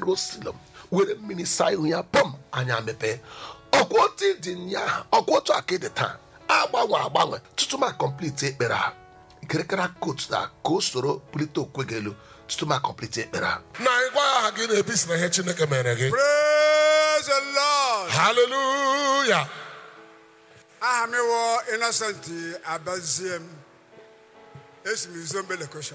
bịaruo silom were mmiri saa ihu ya pọm anya mepee ọkwa otu dị nyaa ọkwa otu aka dị taa agbanwe agbanwe tutu ma kọmpliti ekpere a kirikara kot na ka o soro bulite okwe gị elu tutu ma kọmpliti ekpere a na ịgwa aha gị na-ebi si na ihe chineke mere gị Praise the Lord. haleluya aha m wụ innocent abazie m esi m izombe lekọshọn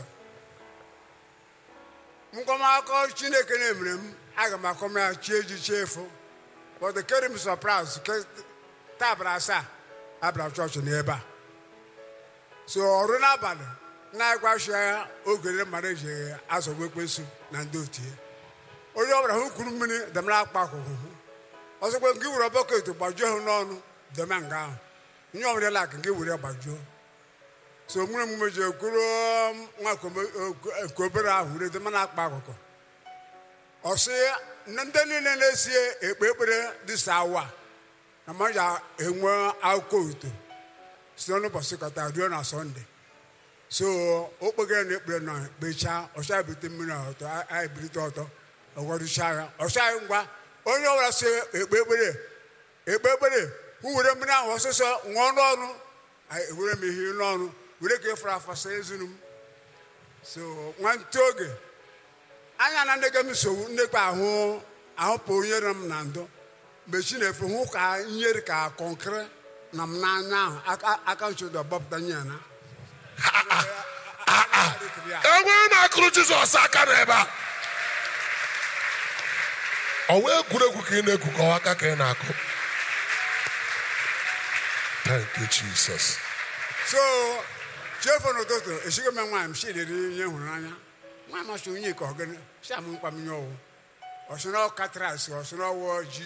nkọmakọ chineke na-emere m aga m akọm ya chi eji chi efu but the carry me surprise ke taa abara asaa abara chọọchị n'ebe a so ọrụ n'abalị na-agwashi ya ogere mmadụ eji azọgbu ekwensu na ndị otu ya onye ọbụla hụ kwuru mmiri damara akpa akwụkwụ ọzọkwa nke were bọket gbajuo ha n'ọnụ deme nga ahụ nye ọbụla lak nke were gbajuo so nwere emume ji ekwuru nwa nke obere ahụ were deme na akpa akụkụ ọ sị na ndị niile na-esi ekpe ekpere dịsa awa na mmadụ enwe akụkọ uto site n'ụbọchị kọta ruo na sọnde so o kpegara na ekpere nọ kpechaa ọcha ebute mmiri ọtọ a ebulite ọtọ ọgwarụchaa ya ọcha ya ngwa onye ọbụla si ekpe ekpere ekpe ekpere hụ were mmiri ahụ ọsịsọ ṅụọ n'ọnụ anyị ewere m ihe n'ọnụ were ka efere afa saa ezinu m so nwantị oge anya na ndị ga m nsogbu ndekpa ahụ ahụpụ onye rere m na ndụ mgbe chi na-efe hụ ka nyere ka kọnkịrị na m n'anya ahụ aka- aka nchodo gbapụta nye ya na enwe na-akụrụ jizọs aka n'ebe a ọwa egwuregwu ka ị na-egwu ka ọwa aka ka ị na-akụ thank you jesus so chefu n'ụtụtụ esighị m nwaanyị m si riri ihe hụrụ n'anya nwaanyị masị onye ka ọgịnị si amụ mkpa m nye ọwụ ọsịna ọkatras ọsịna ọwụ ji